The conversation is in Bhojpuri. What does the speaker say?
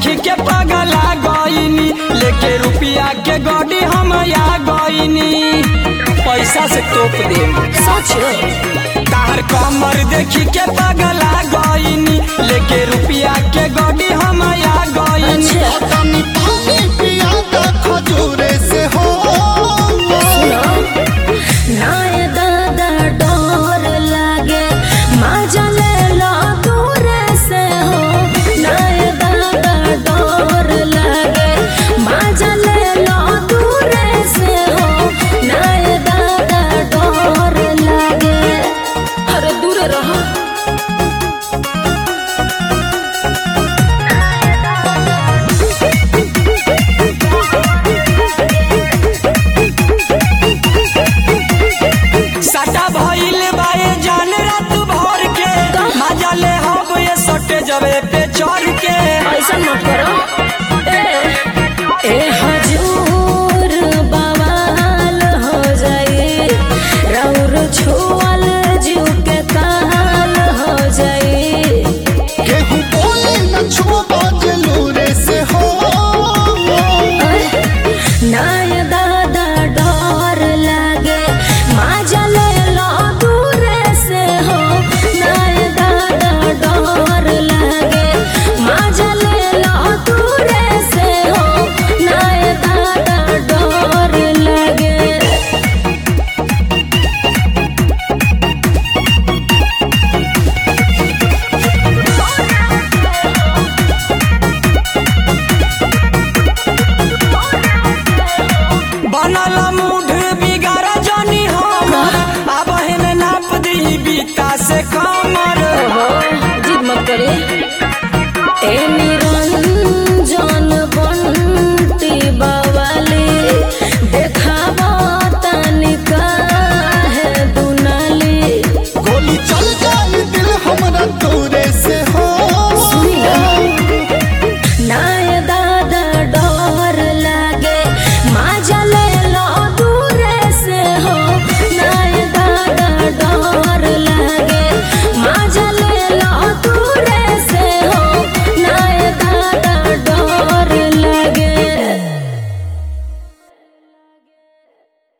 देखी के पगला गईनी लेके रुपिया के गड्डी हम आ गईनी पैसा से तोप दे सच तार कमर देखी के पगला गईनी लेके रुपिया के गड्डी हम आ गईनी अच्छा तनी पानी पिया द खजूरे से हो नाय दादा डोर लागे मजा ले लो दूर से हो नाय दादा डोर लागे मजा ले लो दूर से हो नाय दादा डोर लागे अरे दूर रहो सटा भइल बाए जान रात भर के मजा ले हब ये सटे जबे पे चढ़ के ऐसा मत करो ए, ए हजूर बवाल हो जाए रौर छुअल